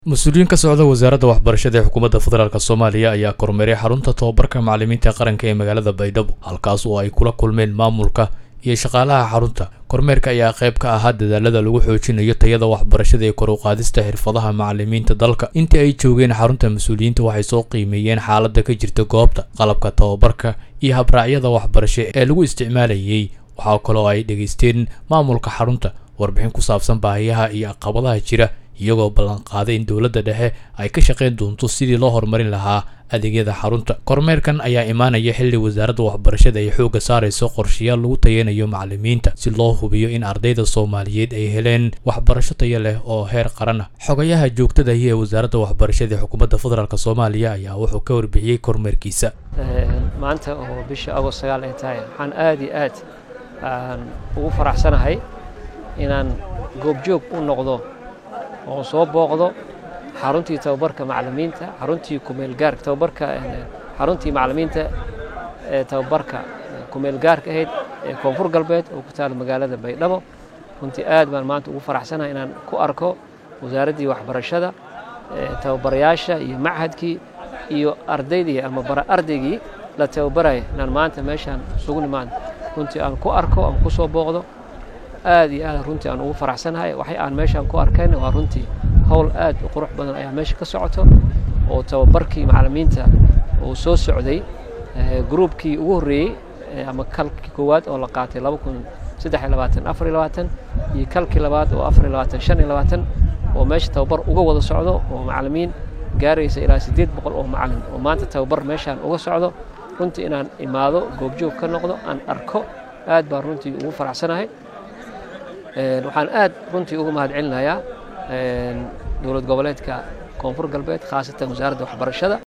mas-uuliyiin ka socda wasaaradda waxbarashada ee xukuumadda federaalk soomaaliya ayaa kormeeray xarunta tobabarka macallimiinta qaranka ee magaalada baydhabo halkaas oo ay kula kulmeen maamulka iyo shaqaalaha xarunta kormeerka ayaa qayb ka ahaa dadaalada lagu xoojinayo tayada waxbarashada ee kor u qaadista xirfadaha macallimiinta dalka intii ay joogeen xarunta mas-uuliyiinta waxay soo qiimeeyeen xaaladda ka jirta goobta qalabka tobabarka iyo habraacyada waxbarasho ee lagu isticmaalayay waxaa kaloo ay dhegaysteen maamulka xarunta warbixin ku saabsan baahiyaha iyo caqabadaha jira iyagoo ballanqaaday in dowladda dhexe ay ka shaqayn doonto sidii loo horumarin lahaa adeegyada xarunta kormeerkan ayaa imaanaya xilli wasaaradda waxbarashada ay xoogga saarayso qorshayaal lagu tayanayo macallimiinta si loo hubiyo in ardayda soomaaliyeed ay heleen waxbarasho tayo leh oo heer qaran ah xogayaha joogtadahi ee wasaaradda waxbarashada ee xukuumadda federaalk soomaaliya ayaa wuxuu ka warbixiyey kormeerkiisa maanta oo bisha agost sagaal ay tahay waxaan aad iyo aad aan ugu faraxsanahay inaan goobjoog u noqdo oo soo booqdo xaruntii tababarka macallimiinta xaruntii kumeelgaarka tababarka xaruntii macallimiinta ee tababarka kumeelgaarka ahayd ee koonfur galbeed oo ku taala magaalada baydhabo runtii aad baan maanta ugu faraxsanahay inaan ku arko wasaaraddii waxbarashada tababarayaasha iyo machadkii iyo ardaydii ama bara ardaygii la tababaraya inaan maanta meeshaan isugu nimaado runtii aan ku arko aan ku soo booqdo aad iyo aad runtii aan ugu faraxsanahay waxay aan meeshaan ku arkayna waa runtii howl aad u qurux badan ayaa meesha ka socoto oo tababarkii macallimiinta uu soo socday gruubkii ugu horreeyey ama kalkii koowaad oo la qaatay laba kun saddex iyo labaatan afar iyo labaatan iyo kalkii labaad oo afar iyo labaatan shan iyo labaatan oo meesha tababar uga wada socdo oo macallimiin gaaraysa ilaa siddeed boqol oo macallin oo maanta tababar meeshaan uga socdo runtii inaan imaado goobjoog ka noqdo aan arko aad baan runtii ugu faraxsanahay waxaan aad runtii uga mahad celinayaa dowlad goboleedka koonfur galbeed khaasatan wasaaradda waxbarashada